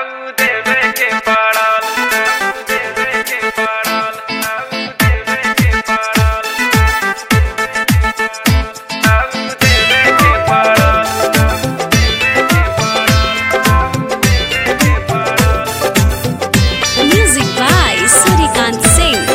हाउ देवे के पड़ल हाउ देवे के पड़ल हाउ देवे के पड़ल हाउ देवे के पड़ल हाउ देवे के पड़ल Music by Surikant Singh.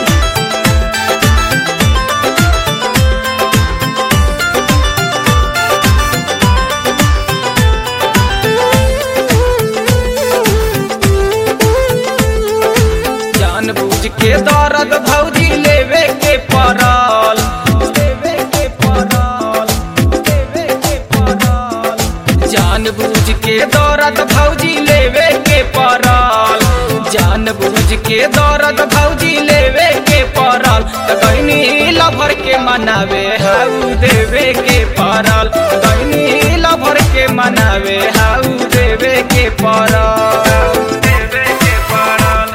जान बूझ के दर्द भौजी लेवे के पड़ल लेवे के पड़ल लेवे के पड़ल जान बूझ के दर्द भौजी लेवे के पड़ल जान बूझ के दर्द भौजी लेवे के पड़ल त गईनी लभर के मनावे हाउ देवे के पड़ल गईनी लभर के मनावे हाउ देवे के पड़ल देवे के पड़ल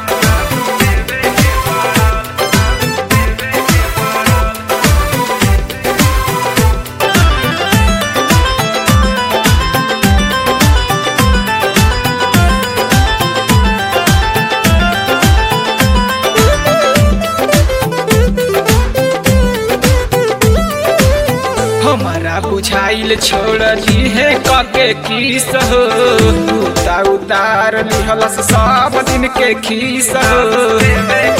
हमारा बुझाइल छोड़ दी है कके खीस हो उता उतार लिहलस सब दिन के खीस हो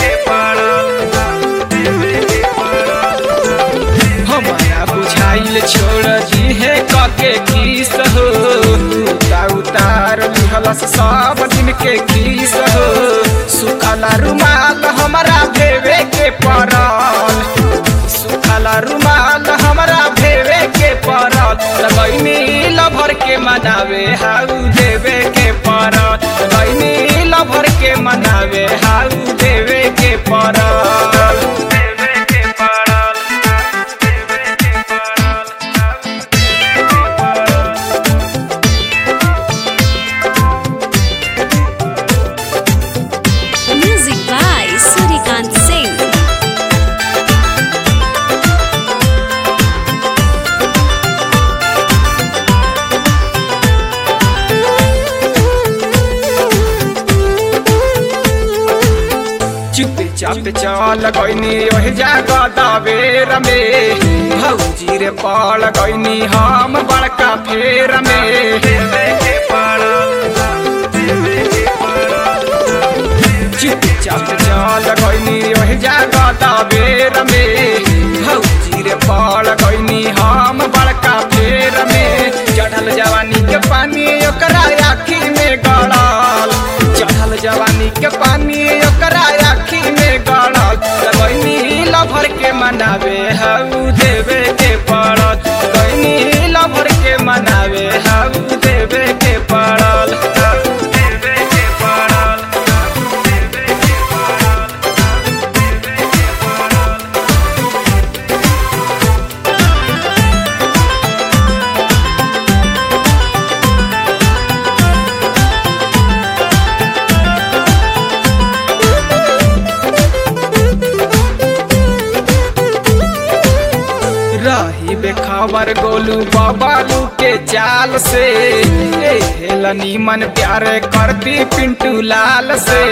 हमारा बुझाइल छोड़ दी है कके खीस हो उता उतार लिहलस सब दिन के खीस हो सुखला रुमाल हमारा भेवे के पड़ल सुखला रुमाल हमरा भेवे के पड़ल लगैनी लभर के मनावे हाउ देवे के पड़ल लगैनी लभर के मनावे हाउ देवे के पड़ल देवे के पड़ल देवे के पड़ल Music by Surikant Singh. चुपे चाप चल गईनी ओह जागा दावेर में भौजी रे पड़ गईनी हम बड़का फेर में चुप चाप चल गईनी ओह जागा दावेर में भौजी रे पड़ गईनी हम बड़का फेर में चढ़ल जवानी के पानी ओकरा आखी में गड़ल चढ़ल जवानी के पानी ओकरा आखी में गड़ल लगैनी लभर के मनावे हाउ देवे के पड़ल गईनी लभर के मनावे हाउ देवे के पड़ल हाउ देवे के पड़ल हाउ देवे के पड़ल रही बेखबर गोलू बाबालू के चाल से ए हेलनी मन प्यार करती पिंटू लाल से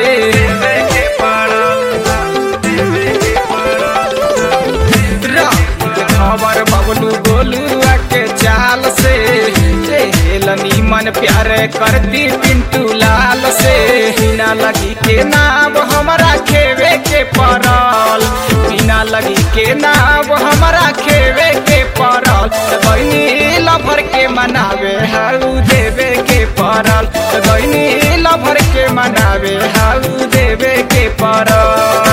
रही बेखबर बबलू गोलू के चाल से ए हेलनी मन प्यार करती पिंटू लाल से बिना लगी के नाम हमारा खेवे के पड़ल बिना लगी के नाम हमारा खेवे के पड़ल गईनी लभर के मनावे हाउ देवे के पड़ल गईनी लभर के मनावे हाउ देवे के पड़ल